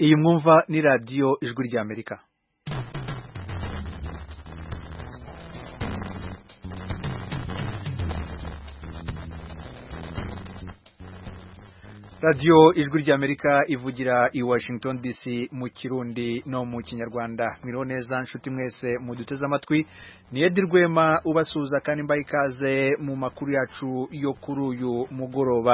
iyi mwumva ni radiyo ijwi ry'amerika radiyo ijwi ry'amerika ivugira i washington dc mu kirundi no mu kinyarwanda mwiriho neza nshuti mwese muduteze amatwi ni edi rwema ubasuhuza kandi mbaha ikaze mu makuru yacu yo kuri uyu mugoroba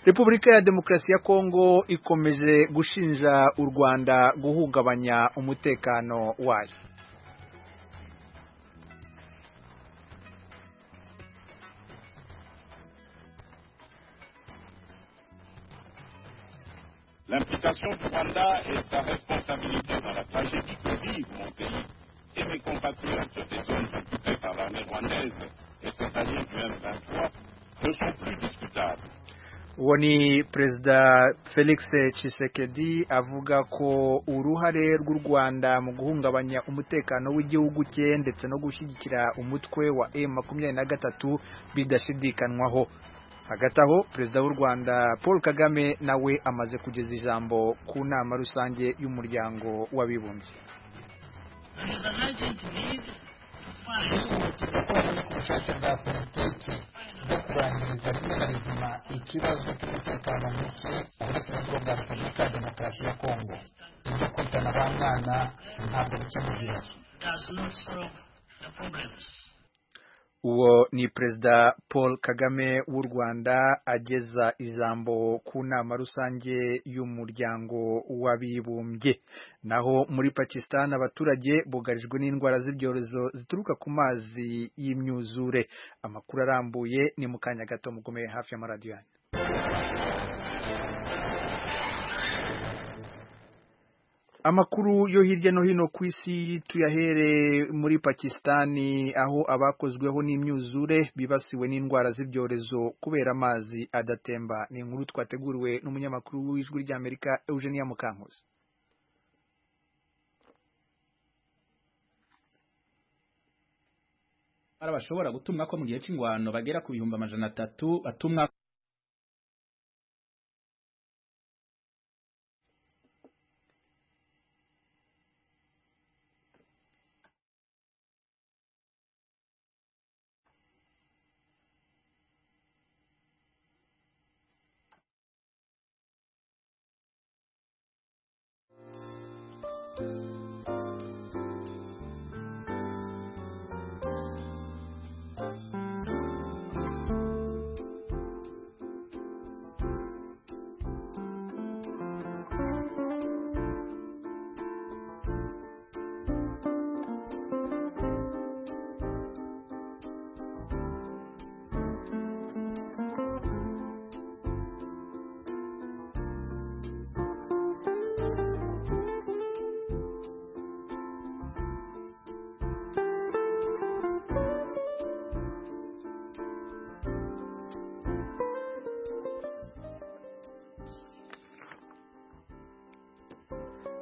repubulika ya demokarasi ya kongo ikomeje gushinja u rwanda guhungabanya umutekano wayo L'implication du Rwanda et sa responsabilité dans la tragédie que vit mon pays et mes compatriotes des zones occupées par l'armée rwandaise et c'est-à-dire du M23 ne sont plus discutables. uwo ni perezida felix Tshisekedi avuga ko uruhare rw'u rwanda mu guhungabanya umutekano w'igihugu cye ndetse no gushyigikira umutwe wa m makumyabiri na gatatu bidashidikanywaho hagati aho perezida w'u rwanda paul kagame nawe amaze kugeza ijambo ku nama rusange y'umuryango w'abibumbye There is an urgent need to find bihutira ko hari ubushake bwa politiki bwo kurangiriza rimwe na rizima ikibazo cy'umutekano muke mu burasirazuba bwa repubulika ya demokarasi ya kongo ibyo kwitana ba mwana ntabwo bikemura ibibazo does not solve the problems. uwo ni perezida paul kagame w'u rwanda ageza ijambo ku nama rusange y'umuryango w'abibumbye naho muri pakistan abaturage bugarijwe n'indwara z'ibyorezo zituruka ku mazi y'imyuzure amakuru arambuye ni mu kanya gato mugomeye hafi y'amaradiyo yanyu amakuru yo hirya no hino ku isi tuyahere muri pakisitani aho abakozweho n'imyuzure bibasiwe n'indwara z'ibyorezo kubera amazi adatemba ni inkuru twateguriwe n'umunyamakuru w'ijwi ry'amerika eugenia mukankuzi bashobora gutumwa ko mu gihe cy'ingwano bagera ku bihumbi amajana atatu batumwa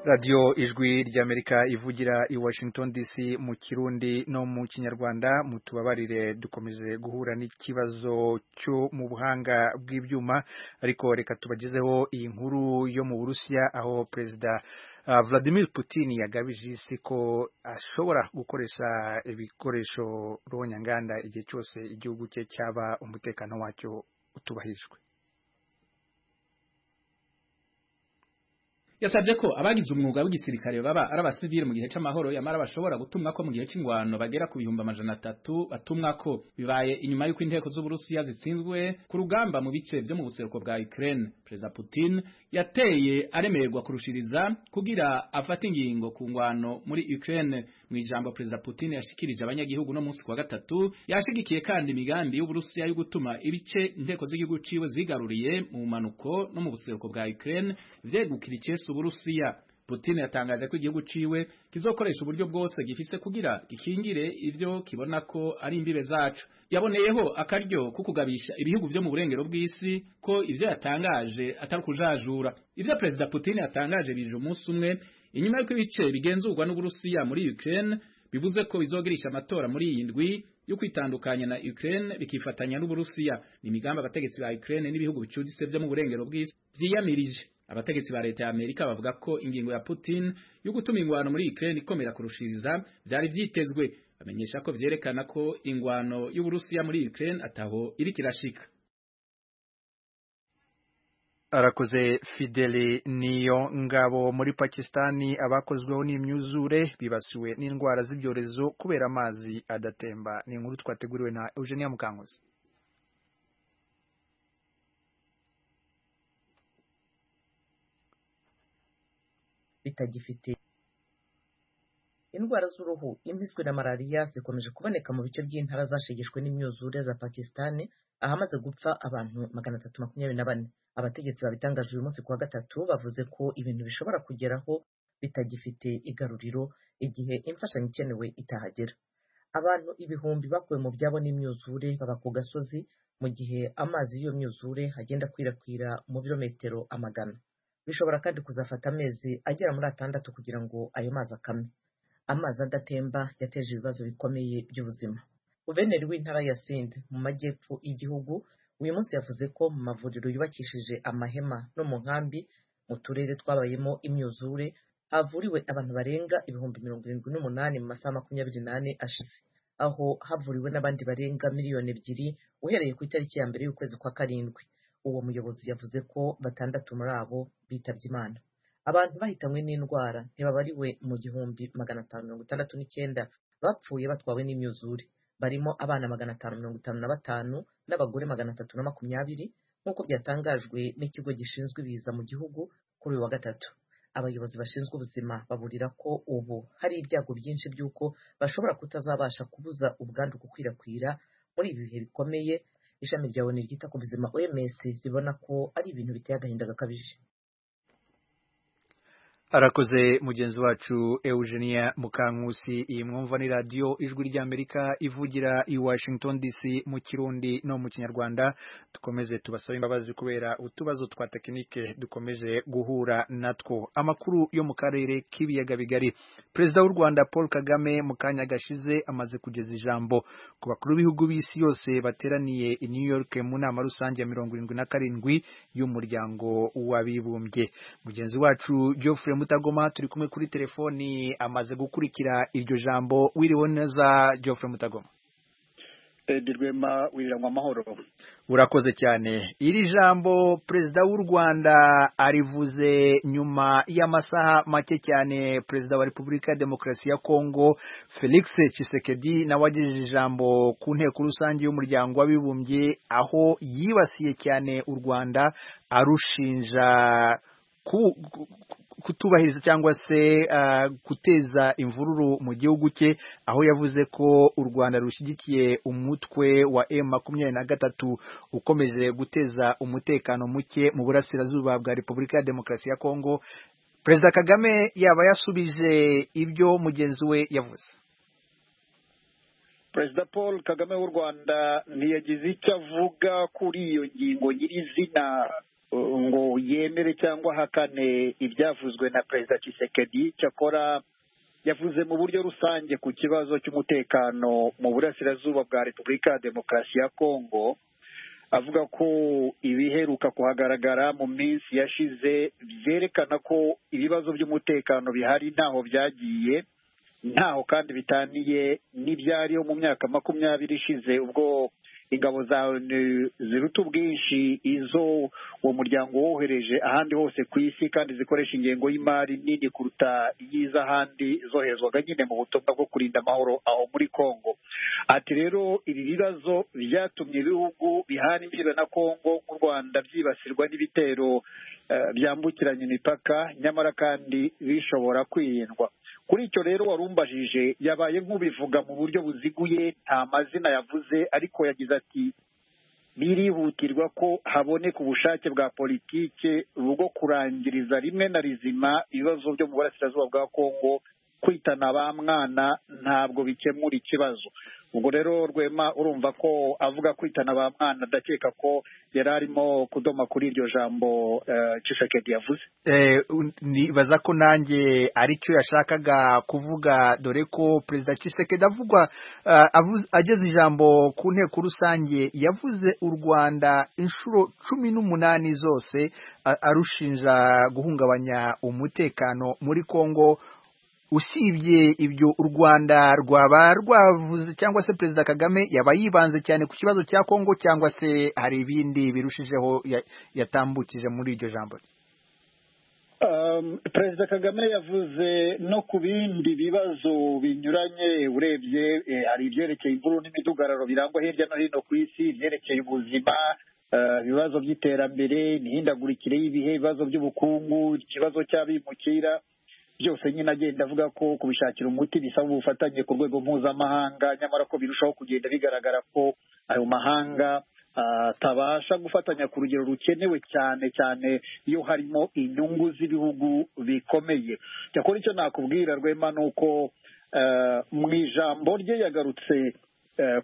radiyo ijwi ry'amerika ivugira i washington dc mu kirundi no mu kinyarwanda mutubabarire dukomeje guhura n'ikibazo cyo mu buhanga bw'ibyuma ariko reka tubagezeho iyi nkuru yo mu burusiya aho perezida ah, vladimir putin yagabije isi ko ashobora gukoresha ibikoresho rubonyanganda igihe cyose igihugu cye cyaba umutekano wacyo utubahijwe yasabye ko abagize umwuga w'igisirikare baba ari abasivili mu gihe cy'amahoro yamara bashobora gutumwa ko mu gihe cy'ingwano bagera ku bihumbi amajana atatu batumwa ko bibaye inyuma y'uko inteko z'uburusiya zitsinzwe ku rugamba mu bice byo mu buseruko bwa Ukraine perezida Putin yateye aremererwa kurushiriza kugira afate ingingo ku ngwano muri Ukraine mu ijambo perezida Putin yashikirije abanyagihugu no munsi kwa gatatu yashigikiye kandi imigambi y'uburusiya yo gutuma ibice inteko z'igihugu ciwe zigaruriye mu manuko no mu buseruko bwa Ukraine vyegukira icese uburusiya Putin yatangaje ko igihugu ciwe kizokoresha uburyo bwose gifise kugira gikingire ivyo kibona ko ari imbibe zacu yaboneyeho akaryo ko kugabisha ibihugu vyo mu burengero bw'isi ko ivyo yatangaje atari ukujajura ivyo perezida Putin yatangaje bije umunsi umwe inyuma y'uko ibice bigenzurwa n'uburusiya muri Ukraine bivuze ko bizogirisha amatora muri iyi ndwi yo kwitandukanya na Ukraine bikifatanya n'uburusiya ni imigambi abategetsi ba Ukraine n'ibihugu bicuditse vyo mu burengero bw'isi vyiyamirije abategetsi ba leta ya Amerika bavuga ko ingingo ya Putin yo gutuma ingwano muri Ukraine ikomera kurushiriza byari byitezwe bamenyesha ko vyerekana ko ingwano y'Uburusiya muri Ukraine ataho iri kirashika arakoze Fidele niyo ngabo muri Pakistani abakozweho n'imyuzure bibasiwe n'indwara z'ibyorezo kubera amazi adatemba ni inkuru twateguriwe na Eugenia Mukanguzi bitagifite indwara z'uruhu impiswi na malariya zikomeje kuboneka mu bice by'intara zashegeshwe n'imyuzure za Pakistani ahamaze gupfa abantu magana atatu makumyabiri na bane abategetsi babitangaje uyu munsi kuwa gatatu bavuze ko ibintu bishobora kugeraho bitagifite igaruriro igihe imfashanyo ikenewe itahagera abantu ibihumbi bakuwe mu byabo n'imyuzure baba ku gasozi mu gihe amazi y'iyo myuzure agenda akwirakwira mu birometero amagana bishobora kandi kuzafata amezi agera muri atandatu kugira ngo ayo mazi akame amazi adatemba yateje ibibazo bikomeye by'ubuzima guverineri w'intara ya sinde mu majyepfo y'igihugu uyu munsi yavuze ko mu mavuriro yubakishije amahema no mu nkambi mu turere twabayemo imyuzure havuriwe abantu barenga ibihumbi mirongo irindwi n'umunani mu masaha makumyabiri n'ane ashize aho havuriwe n'abandi barenga miliyoni ebyiri uhereye ku itariki ya mbere y'ukwezi kwa karindwi uwo muyobozi yavuze ko batandatu muri abo bitabye imana abantu bahitanywe n'indwara ntibabariwe mu gihumbi magana atanu mirongo itandatu n'icyenda bapfuye batwawe n'imyuzure barimo abana magana atanu mirongo itanu na batanu n'abagore magana atatu na makumyabiri nk'uko byatangajwe n'ikigo gishinzwe ibiza mu gihugu kuri uyu wa gatatu abayobozi bashinzwe ubuzima baburira ko ubu hari ibyago byinshi by'uko bashobora kutazabasha kubuza ubwandu gukwirakwira muri ibi bihe bikomeye ishami rya oni ryita ku buzima oms ribona ko ari ibintu biteye agahinda gakabije arakoze mugenzi wacu Eugenia Mukankusi iyi mwumva ni radio ijwi ry'Amerika ivugira i Washington DC mu kirundi no mu kinyarwanda dukomeze tubasaba imbabazi kubera utubazo twa tekinike dukomeje guhura natwo amakuru yo mu karere k'ibiyaga bigari Perezida w'u Rwanda Paul Kagame mu kanya gashize amaze kugeza ijambo ku bakuru b'ibihugu b'isi yose bateraniye i New York mu nama rusange ya mirongo irindwi na karindwi y'umuryango w'abibumbye mugenzi wacu Geoffrey Mutagoma turi kumwe kuri telefoni amaze gukurikira iryo jambo wiriwe neza Geoffrey Mutagoma Edirwema wirangwa amahoro urakoze cyane iri jambo perezida w'u Rwanda arivuze nyuma y'amasaha make cyane perezida wa Repubulika ya Demokarasi ya Kongo Felix Tshisekedi nawe agejeje ijambo ku nteko rusange y'umuryango w'abibumbye aho yibasiye cyane u Rwanda arushinja ku, ku, kutubahiriza cyangwa se uh, guteza imvururu mu gihugu cye aho yavuze ko u Rwanda rushyigikiye umutwe wa M23 ukomeje guteza umutekano muke mu burasirazuba bwa Repubulika ya Demokarasi ya Kongo Perezida Kagame yaba yasubije ibyo mugenzi we yavuze Perezida Paul Kagame w'u Rwanda ntiyagize icyo avuga kuri iyo ngingo nyirizina ngo yemere cyangwa hakane ibyavuzwe na perezida Tshisekedi cyakora yavuze mu buryo rusange ku kibazo cy'umutekano mu burasirazuba bwa repubulika ya demokarasi ya kongo avuga ko ibiheruka kuhagaragara mu minsi yashize byerekana ko ibibazo by'umutekano bihari ntaho byagiye ntaho kandi bitaniye n'ibyariho mu myaka makumyabiri ishize ubwo ingabo za onu ziruta ubwinshi izo uwo muryango wohereje ahandi hose ku isi kandi zikoresha ingengo y'imari nini kuruta iy'iz'ahandi zoherezwaga nyine mu butumwa bwo kurinda amahoro aho muri congo ati rero ibi bibazo byatumye ibihugu bihana imbibe na congo nk'u rwanda byibasirwa n'ibitero byambukiranya imipaka nyamara kandi bishobora kwirindwa kuri icyo rero warumbajije yabaye nk'ubivuga mu buryo buziguye nta mazina yavuze ariko yagize ati birihutirwa ko haboneka ubushake bwa politike bwo kurangiriza rimwe na rizima ibibazo byo mu burasirazuba bwa kongo kwitana ba mwana ntabwo bikemura ikibazo ubwo rero rwema urumva ko avuga kwitana ba mwana ndakeka ko yari arimo kudoma kuri iryo jambo cishekedi yavuze nibaza ko nanjye aricyo yashakaga kuvuga dore ko perezida cishekedi avugwa ageze ijambo ku nteko rusange yavuze u rwanda inshuro cumi n'umunani zose arushinja guhungabanya umutekano muri kongo usibye ibyo u rwanda rwaba rwavuze cyangwa se perezida kagame yaba yibanze cyane ku kibazo cya kongo cyangwa se hari ibindi birushijeho yatambukije muri iryo jambo perezida kagame yavuze no ku bindi bibazo binyuranye urebye hari ibyerekeye imvururu n'imidugararo birangwa hirya no hino ku isi ibyerekeye ubuzima ibibazo by'iterambere imihindagurikire y'ibihe ibibazo by'ubukungu ikibazo cy'abimukira byose nyine agenda avuga ko kubishakira umuti bisaba ubufatanye ku rwego mpuzamahanga nyamara ko birushaho kugenda bigaragara ko ayo mahanga atabasha gufatanya ku rugero rukenewe cyane cyane iyo harimo inyungu z'ibihugu bikomeye cyakora icyo nakubwira rwema ni uko mu ijambo rye yagarutse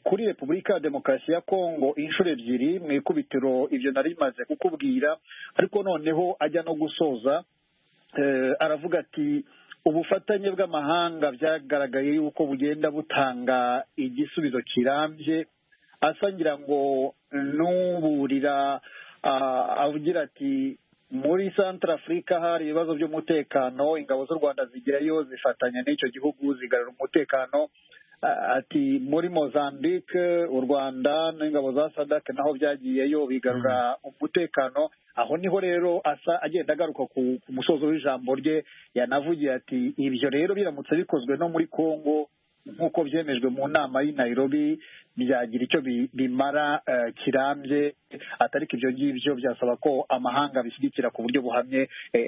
kuri repubulika ya demokarasi ya kongo inshuro ebyiri mu ikubitiro ibyo nari bimaze kukubwira ariko noneho ajya no gusoza aravuga ati ubufatanye bw'amahanga byagaragaye yuko bugenda butanga igisubizo kirambye asangira ngo n'uburira avugira ati muri santara afurika hari ibibazo by'umutekano ingabo z'u rwanda zigerayo zifatanya n'icyo gihugu zigarura umutekano ati muri mozambique u rwanda n'ingabo za sadake naho byagiyeyo bigarura umutekano aho niho rero asa agenda agaruka ku musozo w'ijambo rye yanavugiye ati ibyo rero biramutse bikozwe no muri congo nk'uko byemejwe mu nama y'i Nairobi byagira icyo bimara kirambye atariko ibyo ngibyo byasaba ko amahanga abishyigikira ku buryo buhamye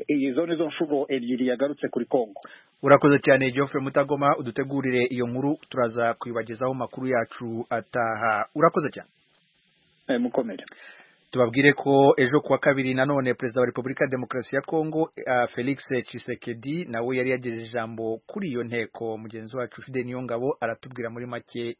izo ni zo nshuro ebyiri yagarutse kuri congo urakoze cyane Geoffrey mutagoma udutegurire iyo nkuru turaza kuyibagezaho amakuru yacu ataha urakoze cyane mukomere tubabwire ko ejo kuwa kabiri nanone perezida wa repubulika ya demokarasi ya kongo uh, felix cisekedi nawe yari yagejeje ijambo kuri iyo nteko mugenzi wacu fide niyongabo aratubwira muri make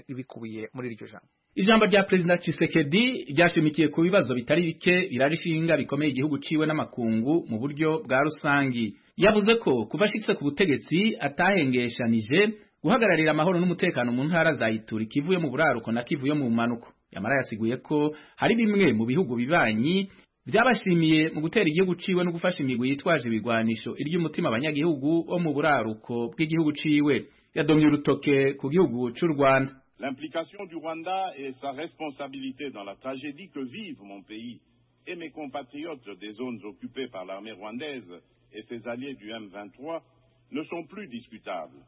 ibikubiye muri iryo jambo ijambo rya perezida Tshisekedi ryashimikiye ku bibazo bitari bike birarishinga bikomeye igihugu ciwe n'amakungu mu buryo bwa rusangi yavuze ko kuva ashitse ku butegetsi atahengeshanije guhagararira amahoro n'umutekano mu ntara za Ituri Kivu yo mu buraruko na Kivu yo mu manuko yamara yasiguye ko hari bimwe mu bihugu bibanyi byabashimiye mu gutera igihugu ciwe no gufasha imigwi yitwaje ibigwanisho iry'umutima abanyagihugu bo mu buraruko bw'igihugu ciwe yadomye urutoke ku gihugu c'u Rwanda L'implication du Rwanda et sa responsabilité dans la tragédie que vivent mon pays et mes compatriotes des zones occupées par l'armée rwandaise et ses alliés du M23 ne sont plus discutables.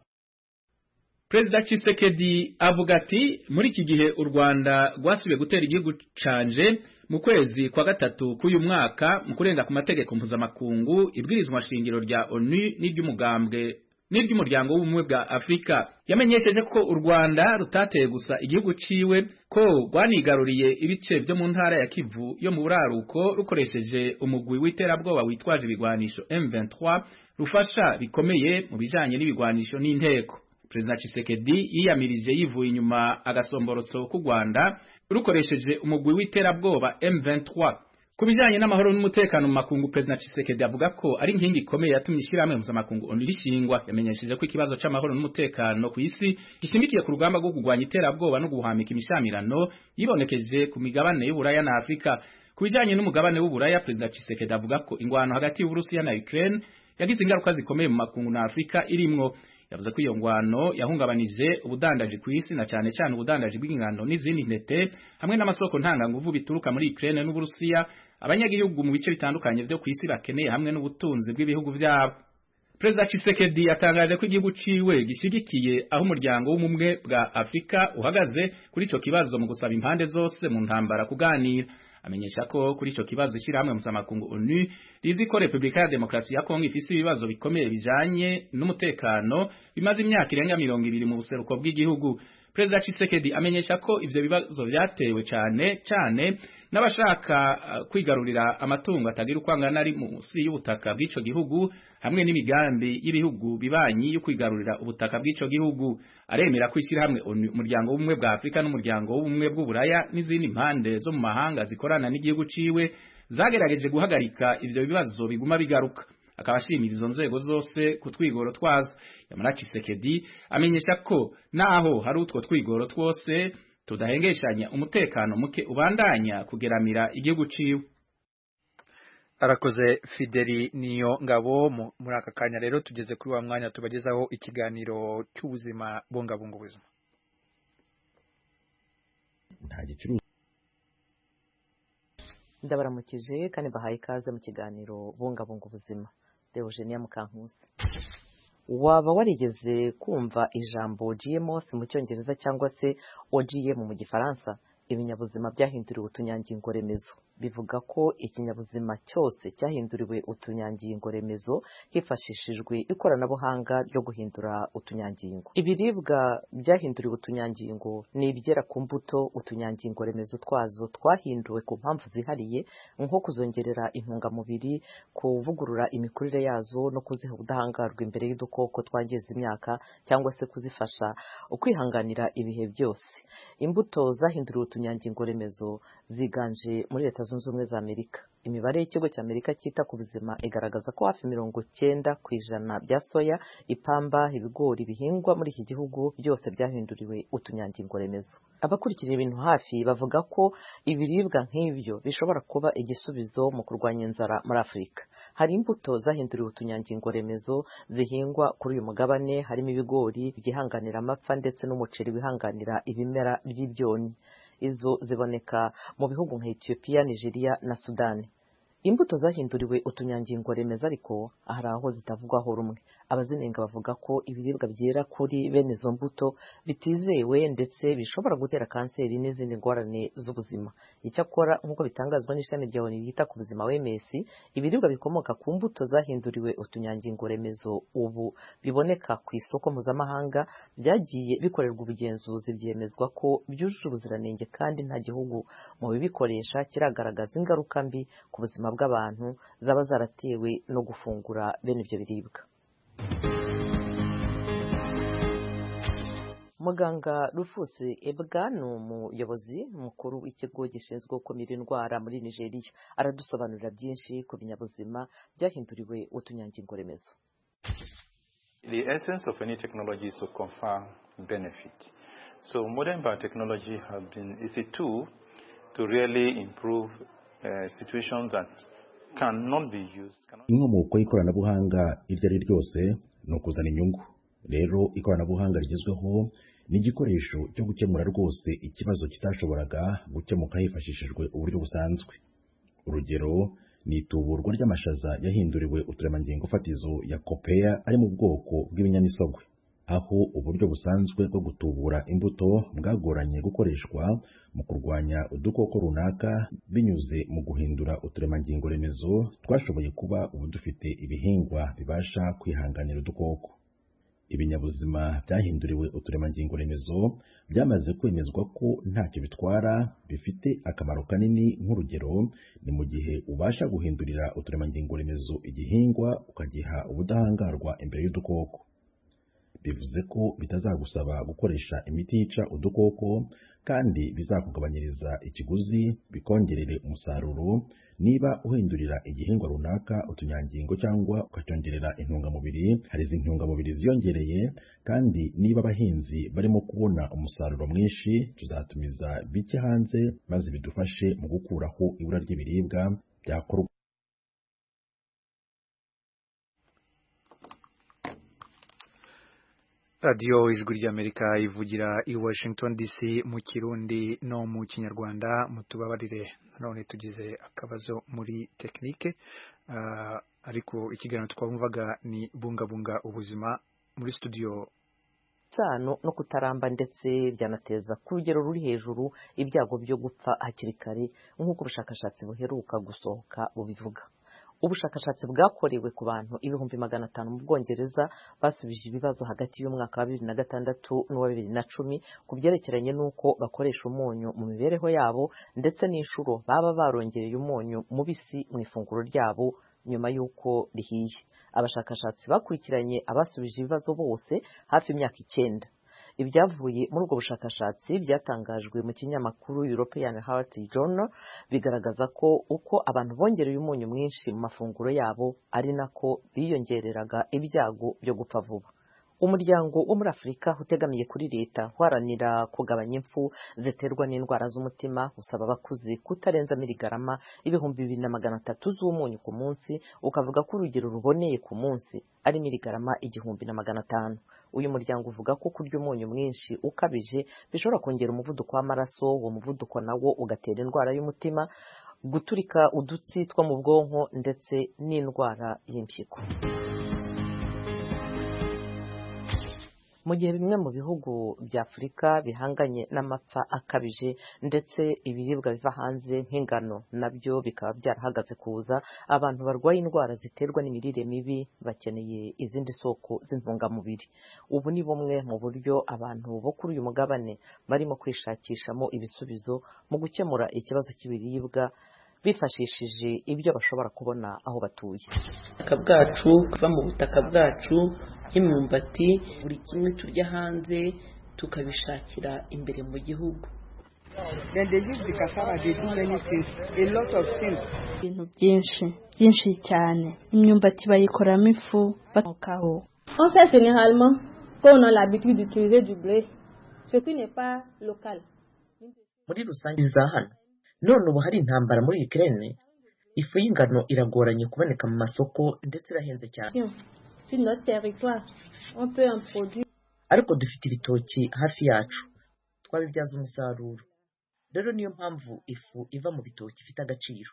perezida Tshisekedi avuga ati muri iki gihe u rwanda rwasubiye gutera igihugu canje mu kwezi kwa gatatu k'uyu mwaka mu kurenga ku mategeko mpuzamakungu ibwirizwa shingiro rya onu n'iry'umugambwe n'iry'umuryango w'ubumwe bwa afurika yamenyesheje ko u rwanda rutateye gusa igihugu ciwe ko rwanigaruriye ibice byo mu ntara ya kivu yo mu buraruko rukoresheje umugwi w'iterabwoba witwaje ibigwanisho m23 rufasha bikomeye mu bijanye n'ibigwanisho n'inteko perezida Tshisekedi yiyamirije yivuye inyuma agasomborotso k'u Rwanda rukoresheje umugwi w'iterabwoba M23 ku bijyanye n'amahoro n'umutekano mu makungu perezida Tshisekedi avuga ko ari inkingi ikomeye yatumye ishyirahamwe mpuzamakungu ONU rishingwa yamenyesheje ko ikibazo c'amahoro n'umutekano ku isi gishimikiye ku rugamba rwo kurwanya iterabwoba no guhamika imishamirano yibonekeje ku migabane y'Uburaya na Afurika ku bijyanye n'umugabane w'Uburaya perezida Tshisekedi avuga ko ingwano hagati y'Uburusiya na Ukraine yagize ingaruka zikomeye mu makungu na Afurika irimwo yavuze ko iyo ngwano yahungabanije ubudandaji ku isi na cyane cyane ubudandaji bw'ingano n'izindi ntete hamwe n'amasoko ntanganguvu bituruka muri Ukraine n'Uburusiya abanyagihugu mu bice bitandukanye byo ku isi bakeneye hamwe n'ubutunzi bw'ibihugu byabo Perezida Tshisekedi yatangaje ko igihugu ciwe gishigikiye aho umuryango w'umwe bwa Afrika uhagaze kuri ico kibazo mu gusaba impande zose mu ntambara kuganira amenyesha ko kuri ico kibazo ishyirahamwe mpuzamakungu ONU rizi ko Repubulika ya Demokarasi ya Kongo ifise ibibazo bikomeye bijanye n'umutekano bimaze imyaka irenga mirongo ibiri mu buseruko bw'igihugu Perezida Tshisekedi amenyesha ko ivyo bibazo vyatewe cane cane n'abashaka uh, kwigarurira amatungo atagira uko angana ari munsi y'ubutaka bw'ico gihugu hamwe n'imigambi y'ibihugu bibanyi yo kwigarurira ubutaka bw'ico gihugu aremera ko ishyirahamwe umuryango w'ubumwe bwa Afurika n'umuryango w'ubumwe bw'uburaya n'izindi mpande zo mu mahanga zikorana n'igihugu ciwe zagerageje guhagarika ivyo bibazo biguma bigaruka akaba ashimira izo nzego zose ku twigoro twazo yamara Kisekedi amenyesha ko naho hari utwo twigoro twose tudahengeshanya umutekano muke ubandanya kugeramira igihugu ciwe arakoze fideli niyo ngabo muri aka kanya rero tugeze kuri wa mwanya tubagezaho ikiganiro cy'ubuzima bungabunga ubuzima nta gicuruza ndabaramukije kandi bahaye ikaze mu kiganiro bungabunga ubuzima deogenia mukankusi waba warigeze kumva ijambo gmos mu cyongereza cyangwa se ogm mu gifaransa ibinyabuzima byahinduriwe utunyangingo remezo bivuga ko ikinyabuzima cyose cyahinduriwe utunyangingo remezo hifashishijwe ikoranabuhanga ryo guhindura utunyangingo ibiribwa byahinduriwe utunyangingo ni ibyera ku mbuto utunyangingo remezo twazo twahinduwe ku mpamvu zihariye nko kuzongerera intungamubiri kuvugurura imikurire yazo no kuziha ubudahangarwa imbere y'udukoko twangiza imyaka cyangwa se kuzifasha ukwihanganira ibihe byose imbuto zahinduriwe utunyangingo remezo ziganje muri leta zunze ubumwe za amerika imibare y'ikigo cya amerika cyita ku buzima igaragaza ko hafi mirongo cyenda ku ijana bya soya ipamba ibigori bihingwa muri iki gihugu byose byahinduriwe utunyangingo remezo abakurikira ibintu hafi bavuga ko ibiribwa nk'ibyo bishobora kuba igisubizo mu kurwanya inzara muri afurika hari imbuto zahinduriwe utunyangingo remezo zihingwa kuri uyu mugabane harimo ibigori byihanganira amapfa ndetse n'umuceri wihanganira ibimera by'ibyonnyi izo ziboneka mu bihugu nka Ethiopia, Nigeria na Sudani. Imbuto zahinduriwe utunyangingo remezo ariko hari aho zitavugwaho rumwe. Abazinenga bavuga ko ibiribwa byera kuri bene izo mbuto bitizewe ndetse bishobora gutera kanseri n'izindi ngorane z'ubuzima. Icyakora nk'uko bitangazwa n'ishami rya ONU ryita ku buzima WMS, ibiribwa bikomoka ku mbuto zahinduriwe utunyangingo remezo ubu biboneka ku isoko mpuzamahanga byagiye bikorerwa ubugenzuzi byemezwa ko byujuje ubuziranenge kandi nta gihugu mu bibikoresha kiragaragaza ingaruka mbi ku buzima bw'abantu zaba zaratewe no gufungura bene ibyo biribwa muganga rufusi ebwa ni umuyobozi mukuru w'ikigo gishinzwe gukumira indwara muri nigeria aradusobanurira byinshi ku binyabuzima byahinduriwe utunyangingo remezo The essence of any technology is to confer benefit. So modern biotechnology has been, is a tool to really improve uh, situations that cannot be used. Inkomoko y'ikoranabuhanga iryo ari ryose ni ukuzana inyungu. Rero ikoranabuhanga rigezweho ni igikoresho cyo gukemura rwose ikibazo kitashoboraga gukemuka hifashishijwe uburyo busanzwe. Urugero ni ituburwa ry'amashaza yahinduriwe uturemangingo fatizo ya kopeya ari mu bwoko bw'ibinyamisogwe aho uburyo busanzwe bwo gutubura imbuto bwagoranye gukoreshwa mu kurwanya udukoko runaka binyuze mu guhindura uturemangingo remezo twashoboye kuba ubu dufite ibihingwa bibasha kwihanganira udukoko ibinyabuzima byahinduriwe uturemangingo remezo byamaze kwemezwa ko ntacyo bitwara bifite akamaro kanini nk'urugero ni mu gihe ubasha guhindurira uturemangingo remezo igihingwa ukagiha ubudahangarwa imbere y'udukoko bivuze ko bitazagusaba gukoresha imiti yica udukoko kandi bizakugabanyiriza ikiguzi bikongerere umusaruro niba uhindurira igihingwa runaka utunyangingo cyangwa ukacyongerera intungamubiri hari izi ntungamubiri ziyongereye kandi niba abahinzi barimo kubona umusaruro mwinshi tuzatumiza bike hanze maze bidufashe mu gukuraho ibura ry'ibiribwa byakorwa radiyo ijwi ry'amerika ivugira i washington dc mu kirundi no mu kinyarwanda mutubabarire nanone tugize akabazo muri tekinike ariko ikiganiro twabumvaga ni bungabunga ubuzima muri studio isano no kutaramba ndetse byanateza ku rugero ruri hejuru ibyago byo gupfa hakiri kare nk'uko ubushakashatsi buheruka gusohoka bubivuga ubushakashatsi bwakorewe ku bantu ibihumbi magana atanu mu bwongereza basubije ibibazo hagati y'umwaka wa bibiri na gatandatu n'uwa bibiri na cumi ku byerekeranye n'uko bakoresha umunyu mu mibereho yabo ndetse n'inshuro baba barongereye umunyu mubisi mu ifunguro ryabo nyuma y'uko rihiye abashakashatsi bakurikiranye abasubije ibibazo bose hafi imyaka icyenda ibyavuye muri ubwo bushakashatsi byatangajwe mu kinyamakuru European Heart Journal bigaragaza ko uko abantu bongereye umunyu mwinshi mu mafunguro yabo ari nako biyongereraga ibyago byo gupfa vuba umuryango wo muri afurika utegamiye kuri leta uharanira kugabanya impfu ziterwa n'indwara z'umutima usaba abakuze kutarenza miligarama ibihumbi bibiri na magana atatu z'umunyu ku munsi ukavuga ko urugero ruboneye ku munsi ari miligarama igihumbi na magana atanu uyu muryango uvuga ko kurya umunyu mwinshi ukabije bishobora kongera umuvuduko w'amaraso uwo muvuduko nawo ugatera indwara y'umutima guturika udutsi two mu bwonko ndetse n'indwara y'impyiko mu gihe bimwe mu bihugu bya afurika bihanganye n'amapfa akabije ndetse ibiribwa biva hanze nk'ingano nabyo bikaba byarahagaze kuza abantu barwaye indwara ziterwa n'imirire mibi bakeneye izindi soko z'intungamubiri ubu ni bumwe mu buryo abantu bo kuri uyu mugabane barimo kwishakishamo ibisubizo mu gukemura ikibazo cy'ibiribwa bifashishije ibyo bashobora kubona aho batuye ubutaka bwacu kuva mu butaka bwacu nk'imyumbati buri kimwe turya hanze tukabishakira imbere mu gihugu ibintu byinshi byinshi cyane imyumbati bayikoramo ifu bakokaho généralement quand on a l'habitude d'utiliser du blé ce qui n'est pas local muri rusange za hano none ubu hari intambara muri Ukraine ifu y'ingano iragoranye kuboneka mu masoko ndetse irahenze cyane ariko dufite ibitoki hafi yacu twabibyaza umusaruro rero niyo mpamvu ifu iva mu bitoki ifite agaciro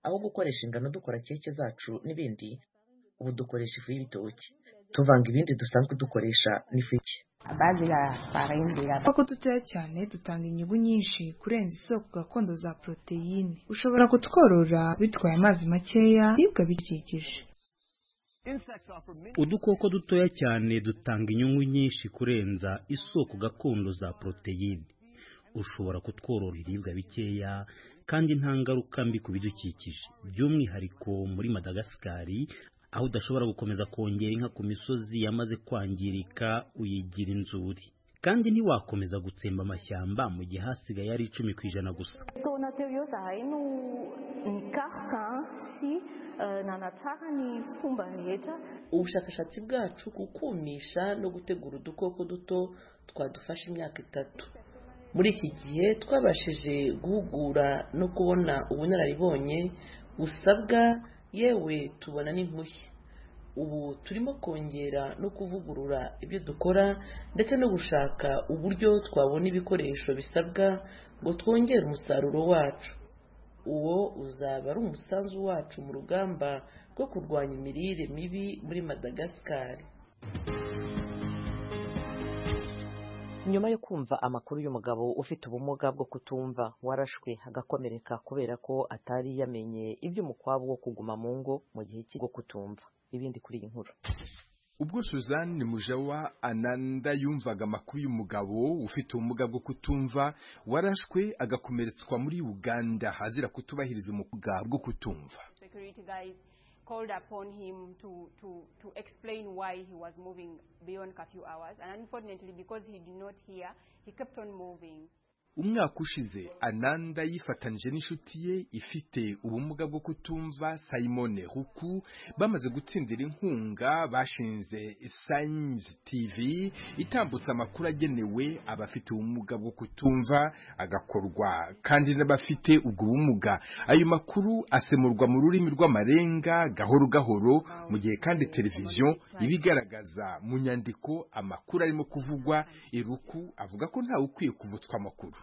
aho gukoresha ingano dukora keke zacu n'ibindi ubu dukoresha ifu y'ibitoki tuvanga ibindi dusanzwe dukoresha n'ifu y'iki kuko dutoya cyane dutanga inyungu nyinshi kurenza isoko gakondo za poroteyine ushobora kutworora bitwaye amazi makeya ibiribwa bikikije udukoko dutoya cyane dutanga inyungu nyinshi kurenza isoko gakondo za poroteyine ushobora kutworora ibiribwa bikeya kandi nta ngaruka mbi ku bidukikije by'umwihariko muri madagasikari aho udashobora gukomeza kongera inka ku misozi yamaze kwangirika uyigira inzuri kandi ntiwakomeza gutsemba amashyamba mu gihe hasigaye ari icumi ku ijana gusa ubushakashatsi bwacu kukumisha no gutegura udukoko duto twadufasha imyaka itatu muri iki gihe twabashije guhugura no kubona ubunararibonye busabwa yewe tubona n'impushya ubu turimo kongera no kuvugurura ibyo dukora ndetse no gushaka uburyo twabona ibikoresho bisabwa ngo twongere umusaruro wacu uwo uzaba ari umusanzu wacu mu rugamba rwo kurwanya imirire mibi muri madagasikari nyuma yo kumva amakuru y'umugabo ufite ubumuga bwo kutumva warashwe agakomereka kubera ko atari yamenye iby'umukwabu wo kuguma mu ngo mu gihe cy'ubwo kutumva ibindi kuri iyi nkuru ubwo suzanne mujawa ananda yumvaga amakuru y'umugabo ufite ubumuga bwo kutumva warashwe agakomeretswa muri uganda hazira kutubahiriza umuga bwo kutumva called upon him to, to, to explain why he was moving beyond curfew hours. And unfortunately, because he did not hear, he kept on moving. umwaka ushize ananda yifatanije n'inshuti ye ifite ubumuga bwo kutumva simone huku bamaze gutsindira inkunga bashinze science tv itambutse amakuru agenewe abafite ubumuga bwo kutumva agakorwa kandi n'abafite ubwo bumuga ayo makuru asemurwa mu rurimi rw'amarenga gahoro gahoro mu gihe kandi televiziyo ibigaragaza mu nyandiko amakuru arimo kuvugwa iruku avuga ko ntawe ukwiye kuvutswa amakuru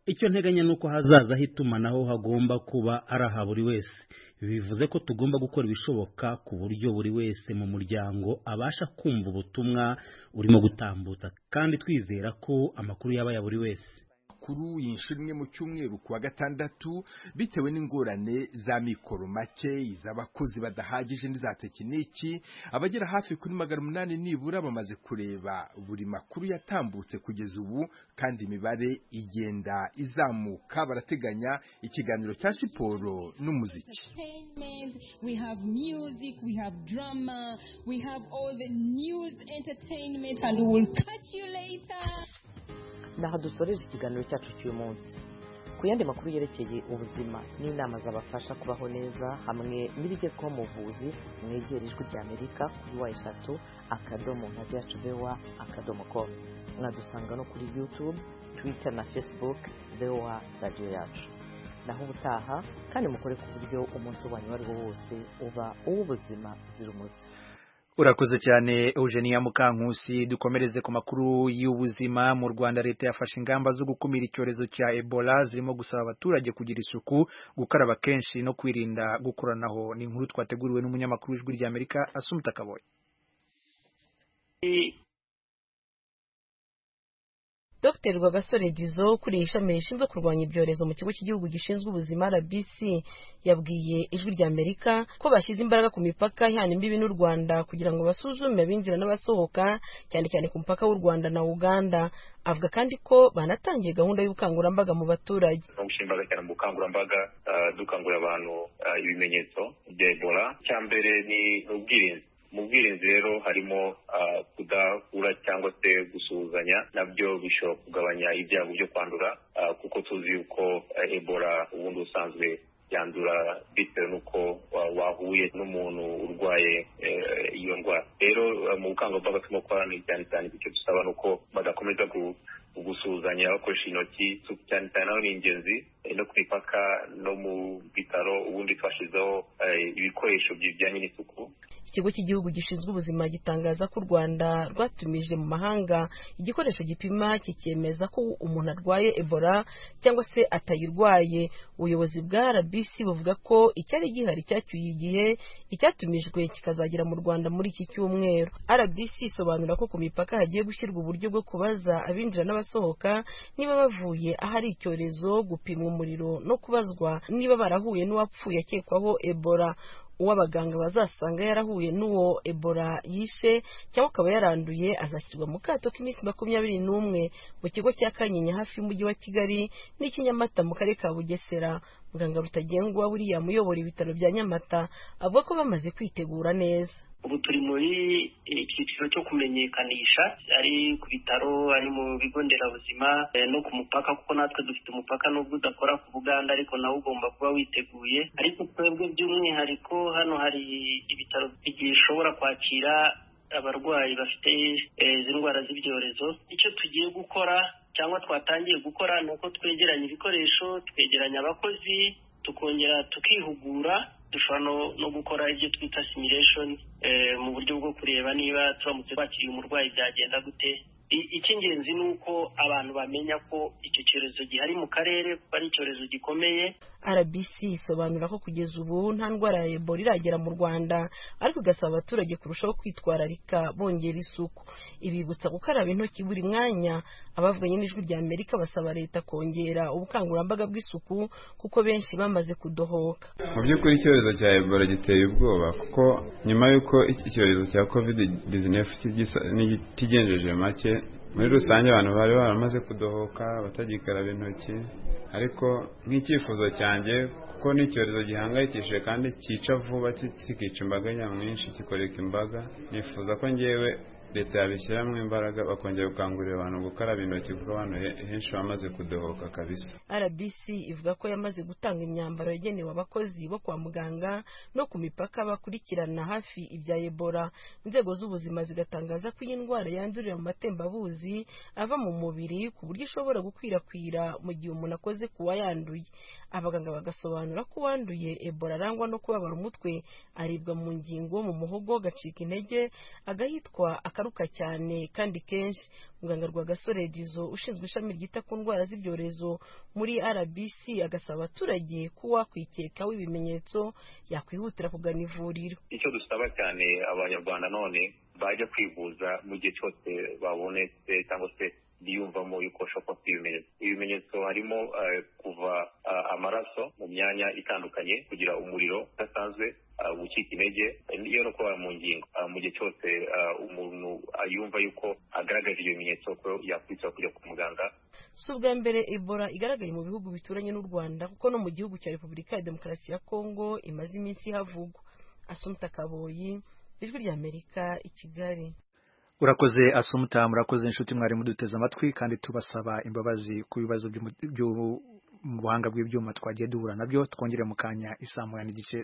icyo nteganya ni uko hazazaho itumanaho hagomba kuba araha buri wese bivuze ko tugomba gukora ibishoboka ku buryo buri wese mu muryango abasha kumva ubutumwa urimo gutambutsa kandi twizera ko amakuru yaba ya buri wese makuru yinshira imwe mu cyumweru kuwa gatandatu bitewe n'ingorane za mikoro make iz'abakozi badahagije n'iza tekiniki abagera hafi kuri magana umunani nibura bamaze kureba buri makuru yatambutse kugeza ubu kandi imibare igenda izamuka barateganya ikiganiro cya siporo n'umuziki we have music we have drama we have all the news entertainment and we will catch you later naho dusoreje ikiganiro cyacu cy'uyu munsi ku yandi makuru yerekeye ubuzima n'inama zabafasha kubaho neza hamwe n'ibigezweho mu buvuzi mwegera ijwi ry'amerika kuri wa eshatu akadomo nka byacu bewa akadomo komu mwadusanga no kuri yutube twita na facebook bewa radiyo yacu naho ubutaha kandi mukore ku buryo umunsi wanyu uwo ari wo wose uba uw'ubuzima zira umuze urakoze cyane eugenia mukankusi dukomereze ku makuru y'ubuzima mu rwanda leta yafashe ingamba zo gukumira icyorezo cya ebola zirimo gusaba abaturage kugira isuku gukaraba kenshi no kwirinda gukoranaho ni inkuru twateguriwe n'umunyamakuru w'ijwi ry'amerika asumuta kaboye dr rwagasore dizo kuriye ishami rishinzwe kurwanya ibyorezo mu kigo cy'igihugu gishinzwe ubuzima rbc yabwiye ijwi ry'amerika ko bashyize imbaraga ku mipaka ihana imbibi n'u rwanda kugira ngo basuzume abinjira n'abasohoka cyane cyane ku mupaka w'u rwanda na uganda avuga kandi ko banatangiye gahunda y'ubukangurambaga mu baturage no gushyira imbaraga cyane mu bukangurambaga dukangurira abantu ibimenyetso bya ebola icya mbere ni ubwirinzi mu bwirinzi rero harimo kudahura cyangwa se gusuhuzanya nabyo bishobora kugabanya ibyago byo kwandura kuko tuzi yuko ebola ubundi usanzwe yandura bitewe n'uko wahuye n'umuntu urwaye iyo ndwara rero mu bukangurambaga turimo gukorana cyane cyane icyo dusaba ni uko badakomeza gusuhuzanya bakoresha intoki cyane cyane naho ni ingenzi no ku mipaka no mu bitaro ubundi twashyizeho ibikoresho bijyanye n'isuku ikigo cy'igihugu gishinzwe ubuzima gitangaza ko u rwanda rwatumije mu mahanga igikoresho gipima kikemeza ko umuntu arwaye ebola cyangwa se atayirwaye ubuyobozi bwa rbc buvuga ko icyari gihari cyacyuye igihe icyatumijwe kikazagera mu rwanda muri iki cyumweru rbc isobanura ko ku mipaka hagiye gushyirwa uburyo bwo kubaza abinjira n'abasohoka niba bavuye ahari icyorezo gupimwa umuriro no kubazwa niba barahuye n'uwapfuye akekwaho ebola uwo abaganga bazasanga yarahuye n'uwo ebola yishe cyangwa akaba yaranduye azashyirwa mu kato k'iminsi makumyabiri n'umwe mu kigo cya kanyinya hafi y'umujyi wa kigali n'ikinyamata mu karere ka bugesera muganga rutagengwa william uyobora ibitaro bya nyamata avuga ko bamaze kwitegura neza ubu turi muri icyiciro cyo kumenyekanisha ari ku bitaro ari mu bigo nderabuzima no ku mupaka kuko natwe dufite umupaka nubwo udakora ku buganda ariko nawe ugomba kuba witeguye ariko twebwe by'umwihariko hano hari ibitaro bishobora kwakira abarwayi bafite izi ndwara z'ibyorezo icyo tugiye gukora cyangwa twatangiye gukora ni uko twegeranya ibikoresho twegeranya abakozi tukongera tukihugura dushobora no gukora ibyo twita simulation mu buryo bwo kureba niba turamutse twakiriye umurwayi byagenda gute icy'ingenzi ni uko abantu bamenya ko icyo cyorezo gihari mu karere kuko ari icyorezo gikomeye rbc isobanura ko kugeza ubu nta ndwara ya ebola iragera mu rwanda ariko igasaba abaturage kurushaho kwitwararika bongera isuku ibibutsa gukaraba intoki buri mwanya abavuganye n'ijwi rya amerika basaba leta kongera ubukangurambaga bw'isuku kuko benshi bamaze kudohoka mu by'ukuri icyorezo cya ebola giteye ubwoba kuko nyuma y'uko icyorezo cya covid 19 kigenjeje make muri rusange abantu bari baramaze kudohoka batagikaraba intoki ariko nk'icyifuzo cyanjye kuko ni icyorezo gihangayikishije kandi cyica vuba kikica imbaga nyamwinshi kikoreka imbaga nifuza ko ngewe leta yabishyiramo imbaraga bakongera gukangurira abantu gukaraba intoki kuko abantu henshi bamaze kudohoka kabisa rbc ivuga ko yamaze gutanga imyambaro yagenewe abakozi bo kwa muganga no ku mipaka bakurikirana hafi ibya ebola inzego z'ubuzima zigatangaza ko iyi ndwara yandurira mu matembabuzi ava mu mubiri ku buryo ishobora gukwirakwira mu gihe umuntu akoze ku wayanduye abaganga bagasobanura ko uwanduye ebola arangwa no kubabara umutwe aribwa mu ngingo mu muhogo agacika intege agahitwa aka gataruka cyane kandi kenshi muganga rwagasore dizo ushinzwe ishami ryita ku ndwara z'ibyorezo muri rbc agasaba abaturage ko uwakwikekaho ibimenyetso yakwihutira kugana ivuriro icyo dusaba cyane abanyarwanda none bajya kwivuza mu gihe cyose babonetse cyangwa se biyumvamo yuko bashobora kuba ibimenyetso ibimenyetso harimo kuva amaraso mu myanya itandukanye kugira umuriro udasanzwe gucika intege iyo no kuba mu ngingo mu gihe cyose umuntu yumva yuko agaragaje ibyo bimenyetso ko yakwitsa kujya ku muganga si ubwa mbere ebola igaragaye mu bihugu bituranye n'u rwanda kuko no mu gihugu cya repubulika ya demokarasi ya kongo imaze iminsi havugwa asumta kaboyi ijwi ry'amerika i kigali urakoze asumuta murakoze inshuti mwari muduteze amatwi kandi tubasaba imbabazi ku bibazo by'ubuhanga bw'ibyuma twagiye duhura nabyo twongere mu kanya isamu ya n'igice